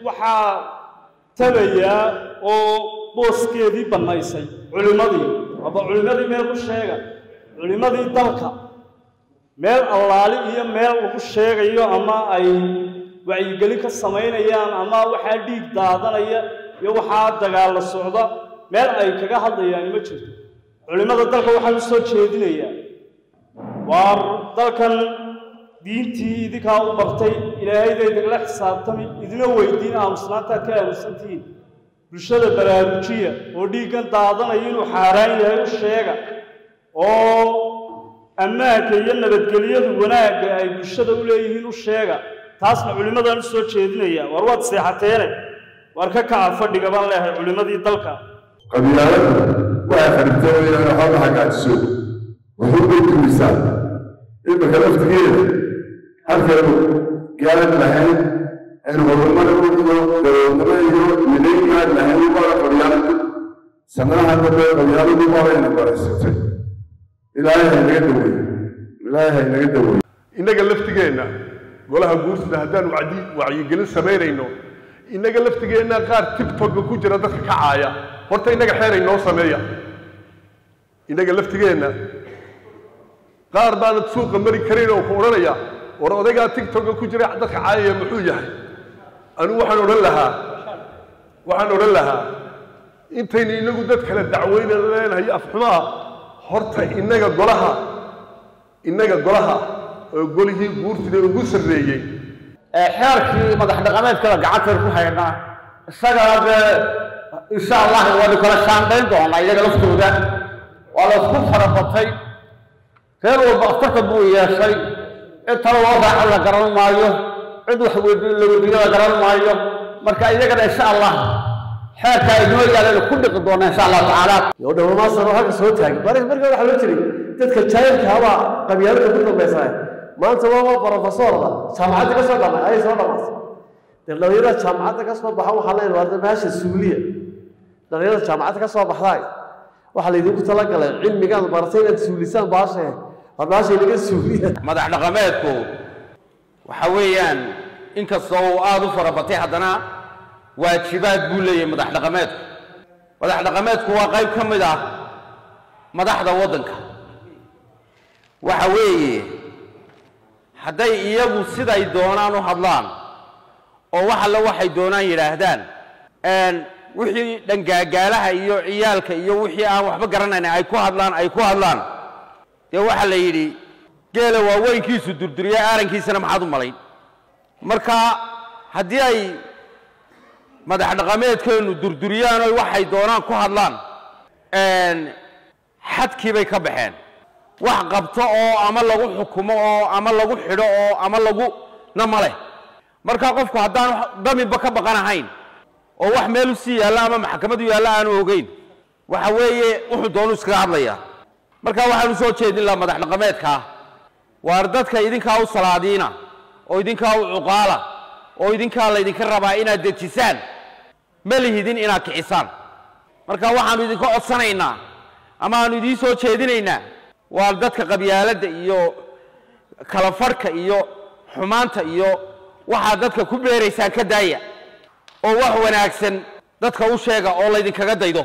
waxaa tabayaa oo booskeedii bannaysay culimmadii aba culimmadii meel ku sheega culimmadii dalka meel allaali iyo meel lagu sheegayo ama ay wacyigelin ka samaynayaan ama waxaa dhiig daadanaya iyo waxaa dagaalla socda meel ay kaga hadlayaan ma jirto culimmada dalka waxaan u soo jeedinayaa waar dalkan diintii idinkaa u bartay ilaahayda idinla xisaabtami idina weydiin aamusnaantaad ka aamusantihiin bulshada baraarujiya oo dhiiggan daadanaya inuu xaaraan yahay u sheega oo ammaanka iyo nabadgelyadu wanaagga ay bulshada u leeyihiin u sheega taasna culimmadaan u soo jeedinaya war waad seexateene waar ka kaca fadhiga baan leehay culimmadii dalka qabyaaladu waxay kharibtoomayaan waxba hagaajiso wuxuu bay dumisaa iminka laftigeeda halkaynu gaaran lahayn aynu horumar iyo daroodnimo iyo midaynaan lahayn waana qabyaaladu sanadaha dambe qabyaaladu waanayna baraysatay ilaahay haynaga daweeye ilaahay haynaga daweeye innaga laftigeenna golaha guursida haddaan wacdi wacyigelin samaynayno innaga laftigeenna qaar tigtogga ku jira dadka ka caaya horta innaga xeeray noo sameeya innaga laftigeenna qaar baanad suuqa mari karin oo ku odhanaya war odaygaa tigtogga ku jira dadka caayaya muxuu yahay anigu waxaan odhan lahaa waxaan odhan lahaa intaynu inagu dad kale dacweyna leenahay afxumaa horta innaga golaha innaga golaha oo golihii guurtida ugu sarreeyey xeerkii madax dhaqameedkada gacantaynu ku haynaa isagana dee insha allah waanu kala shaandayn doonaa iyaga laftooda waa la isku farabatay reer walba aftarka buu yeeshay cid talo loo raaco la garan maayo cid wax weydiin la weydiiyo la garan maayo marka iyagana insha allah xeerka inoo yaalaynu ku dhiqi doona insha allah tacaala yo dhowrmaasano halka soo taagay mar markaa waxaa loo jiray dadka jaahilka habaa qabyaalada ku dambaysanay maanta waa waa brofesorda jaamacadda ka soo dhamay ayay soo dhamaatay dee dhalinyarada jaamacadda ka soo baxa waxaa leeyahay waa bahasha suuliya dhalinyarada jaamacadda ka soo baxdaay waxaa laydinku talagalay cilmigaad baratay inaad suulisaan baashe war baasha inaga suuliya madax dhaqameedku waxa weeyaan inkastoo uu aada u farabatay haddana waajibaad buu leeyahay madax dhaqameedku madax dhaqameedku waa qayb ka mid ah madaxda waddanka waxa weeye hadday iyagu siday doonaan u hadlaan oo wax alle waxay doonaan yidhaahdaan wixii dhangaagaalaha iyo ciyaalka iyo wixii aan waxba garanayn ay ku hadlaan ay ku hadlaan dee waxaa la yidhi geela waaweynkiisu durduriya aarankiisana maxaad u malayn marka haddii ay madax dhaqameedkeennu durduriyaan oy waxay doonaan ku hadlaan xadkii bay ka baxeen wax qabto oo ama lagu xukumo oo ama lagu xidho oo ama lagu na ma leh marka qofku haddaan daminba ka baqanahayn oo wax meel u sii yaalla ama maxkamad u yaalla aanu ogeyn waxa weeye wuxuu doonu iskaga hadlayaa marka waxaanu soo jeedin laha madax dhaqameedkaa waar dadka idinkaa u salaadiina oo idinkaa u cuqaala oo idinkaa laydinka rabaa inaad dejisaan ma lihidin inaad kicisaan marka waxaanu idinka codsanaynaa ama aanu idiin soo jeedinaynaa waa dadka qabyaaladda iyo kala fadhka iyo xumaanta iyo waxaad dadka ku beeraysaan ka daaya oo wax wanaagsan dadka u sheega oo laydinkaga daydo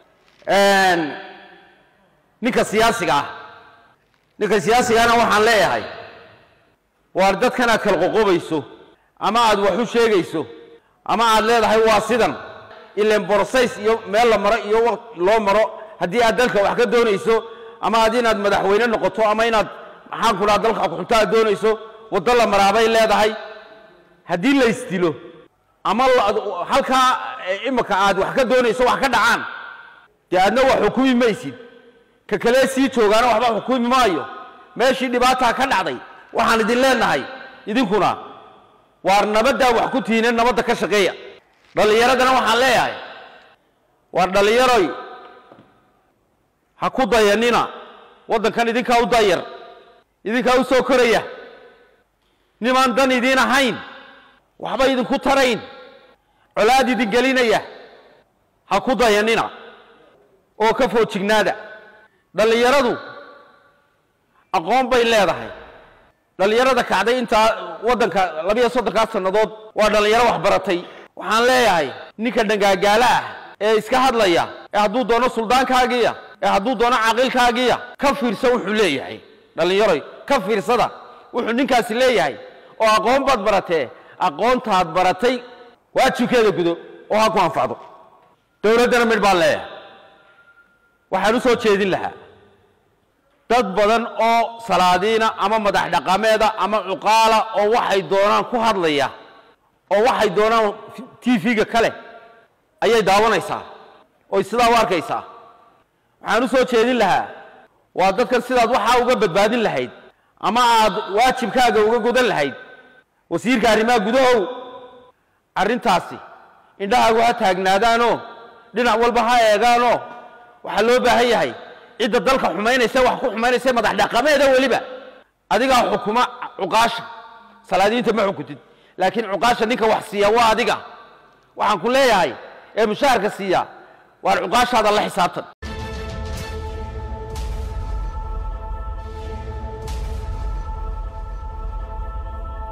ninka siyaasiga ah ninka siyaasigana waxaan leeyahay waar dadkan aad kala qoqobayso ama aad wax u sheegayso ama aad leedahay waa sidan ilan borsays iyo meel la maro iyo waq loo maro haddii aad dalka wax ka doonayso ama aad inaad madaxweyne noqoto ama inaad maxaan ku dhaha dalka xunto aad doonayso waddo la maraabay leedahay haddii la isdilo ama halkaa imika aad wax ka doonayso wax ka dhacaan dee aadna wax xukumi maysid ka kale sii joogaana waxba xukumi maayo meeshii dhibaataa ka dhacday waxaan idin leenahay idinkuna waar nabaddaa wax ku tihiine nabadda ka shaqeeya dhallinyaradana waxaan leeyahay waar dhallinyaroy ha ku dayanina waddankan idinkaa u dayar idinkaa u soo koraya nimaan dan idiin ahayn waxba idinku tarayn colaad idin gelinaya ha ku dayanina oo ka foojignaada dhallinyaradu aqoon bay leedahay dhallinyarada kacday intaa waddanka labiyo soddonkaa sannadood waa dhallinyaro wax baratay waxaan leeyahay ninka dhangaagaala ah ee iska hadlaya ee hadduu doono suldaankaagiya ee hadduu doono caaqilkaagiya ka fiirsa wuxuu leeyahay dhallinyaroy ka fiirsada wuxuu ninkaasi leeyahay oo aqoon baad baratee aqoontaad baratay waajibkeeda gudo oo ha ku anfacdo dowladdana midh baan leeyahay waxaan u soo jeedin lahaa dad badan oo salaadiina ama madax dhaqameeda ama cuqaala oo waxay doonaan ku hadlaya oo waxay doonaan tv-ga kale ayay daawanaysaa oy sidaa u arkaysaa waxaan u soo jeedin lahaa waa dadkan sidaad waxaa uga badbaadin lahayd ama aad waajibkaaga uga gudan lahayd wasiirka arrimaha gudahow arrintaasi indhahaagu ha taagnaadaanoo dhinac walba ha eegaanoo waxaa loo baahan yahay cidda dalka xumaynaysa wax ku xumaynaysa madax dhaqameeda weliba adigaa xukuma cuqaasha salaadiinta ma xukuntid laakiin cuqaasha ninka wax siiya waa adiga waxaan ku leeyahay ee mushaharka siiya waar cuqaashaada la xisaabtan